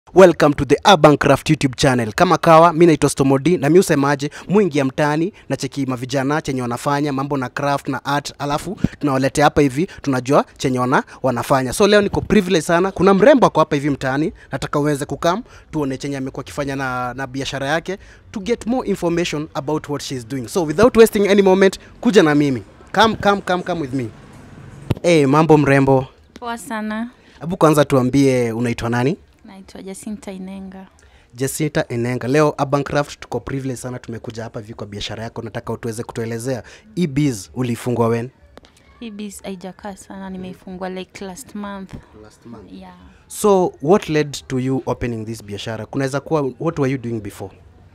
Welcome to the Urban Craft YouTube channel. Kama kawa, mi naitwa Stomodi na mi usemaje, mwingia mtaani na cheki mavijana chenye wanafanya mambo na craft na art, alafu tunawaletea hapa hivi, tunajua chenye wana, wanafanya. So leo niko privilege sana, kuna mrembo ako hapa hivi mtaani, nataka uweze kukam tuone chenye amekuwa akifanya na, na biashara yake to get more information about what she's doing. So without wasting any moment, kuja na mimi. Come, come, come, come with me. Hey, mambo mrembo. Poa sana, Hebu kwanza tuambie unaitwa nani? naitwa Jacinta Inenga. Jacinta Enenga. Leo Urban Craft tuko privilege sana, tumekuja hapa hivi kwa biashara yako. Nataka utuweze kutuelezea hii biz ulifungwa when? Hii biz haijakaa sana, nimeifungua like last month. Last month. Yeah. So what led to you opening this biashara? Kunaweza kuwa what were you doing before?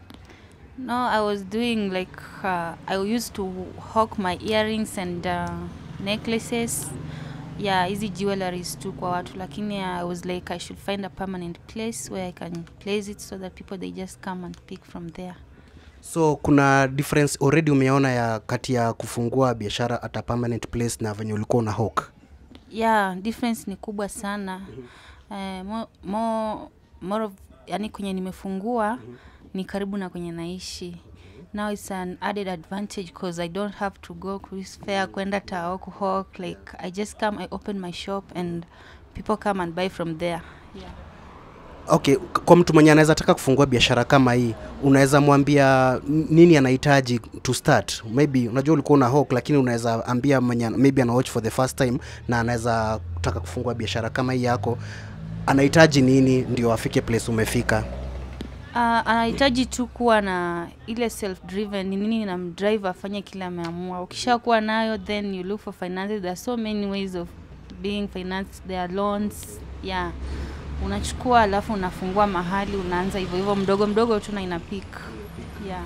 No, I was doing like uh, I used to hawk my earrings and uh, necklaces. Yeah, hizi jewelries tu kwa watu lakini I was like I should find a permanent place where I can place it so that people they just come and pick from there. So kuna difference already umeona ya kati ya kufungua biashara at a permanent place na venye ulikuwa una hawk? yeah difference ni kubwa sana eh, mo, mo, more of, yani kwenye nimefungua ni karibu na kwenye naishi now it's an added advantage because i don't have to go cruise fair kwenda tao kuhawk like i just come i open my shop and people come and buy from there yeah. Okay, k- kwa mtu mwenye anaweza taka kufungua biashara kama hii, unaweza mwambia n- nini anahitaji to start? Maybe unajua ulikuwa una hawk, lakini unaweza ambia mwenye maybe ana watch for the first time na anaweza taka kufungua biashara kama hii yako, anahitaji nini ndio afike place umefika? Uh, anahitaji tu kuwa na ile self driven ni nini na mdrive afanye kile ameamua ukishakuwa nayo then you look for finances there are so many ways of being financed there are loans yeah unachukua alafu unafungua mahali unaanza hivyo hivyo mdogo mdogo tu na ina peak yeah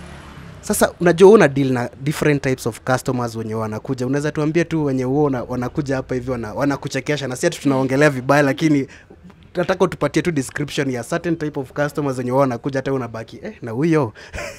Sasa unajua wewe una deal na different types of customers wenye wanakuja, unaweza tuambie tu wenye huo una- wanakuja hapa hivi wana, wanakuchekesha, na si ati tunaongelea vibaya, lakini nataka utupatie tu description ya certain type of customers wenye wao wanakuja, hata wewe unabaki eh, na huyo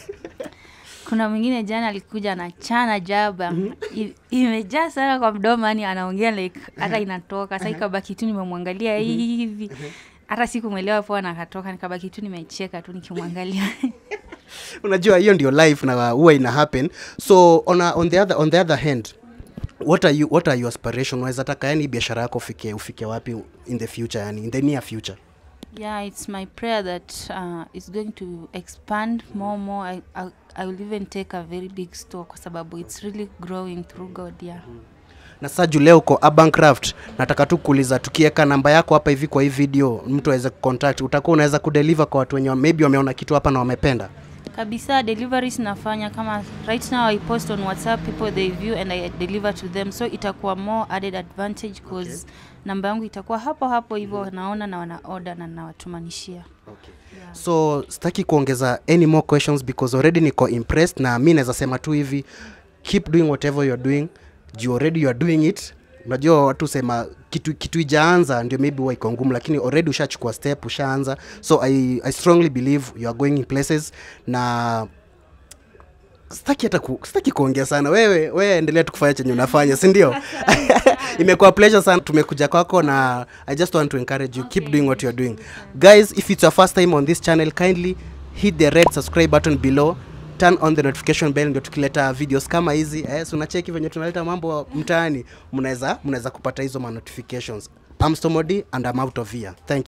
kuna mwingine jana alikuja na chana jaba I- imejaa sana kwa mdomo yani anaongea like hata inatoka sa ikabaki tu nimemwangalia hivi hata sikumwelewa poa na akatoka nikabaki tu nimecheka tu nikimwangalia unajua hiyo ndio life na huwa ina happen so on, a, on, the other, on the other hand what are you, what are your aspiration unaweza taka yani biashara yako ufike ufike wapi in the future yani in the near future yeah it's my prayer that uh, it's going to expand more more I, I, I will even take a very big store kwa sababu it's really growing through god yeah na sasa juu leo uko Urban Craft nataka tu kuuliza tukiweka namba yako hapa hivi kwa hii video mtu aweze kucontact utakuwa unaweza kudeliver kwa watu wenye wa- maybe wameona kitu hapa na wamependa kabisa deliveries nafanya kama right now i post on whatsapp people they view and i deliver to them so itakuwa more added advantage cause okay. namba yangu itakuwa hapo hapo hivyo wanaona na wana order na nawatumanishia so sitaki kuongeza any more questions because already niko impressed na mi naweza sema tu hivi keep doing whatever you're doing juu already you're doing it unajua watu sema kitu kitu ijaanza ndio maybe huwa iko ngumu lakini already ushachukua step ushaanza so I, i strongly believe you are going in places na sitaki hata ku, sitaki kuongea sana wewe wewe endelea tu kufanya chenye unafanya si ndio imekuwa pleasure sana tumekuja kwako na i just want to encourage you keep doing what you're doing guys if it's your first time on this channel kindly hit the red subscribe button below turn on the notification bell ndio tukileta videos kama hizi eh, so unacheki venye tunaleta mambo mtaani mnaweza mnaweza kupata hizo ma notifications I'm Stomodi and I'm out of here thank you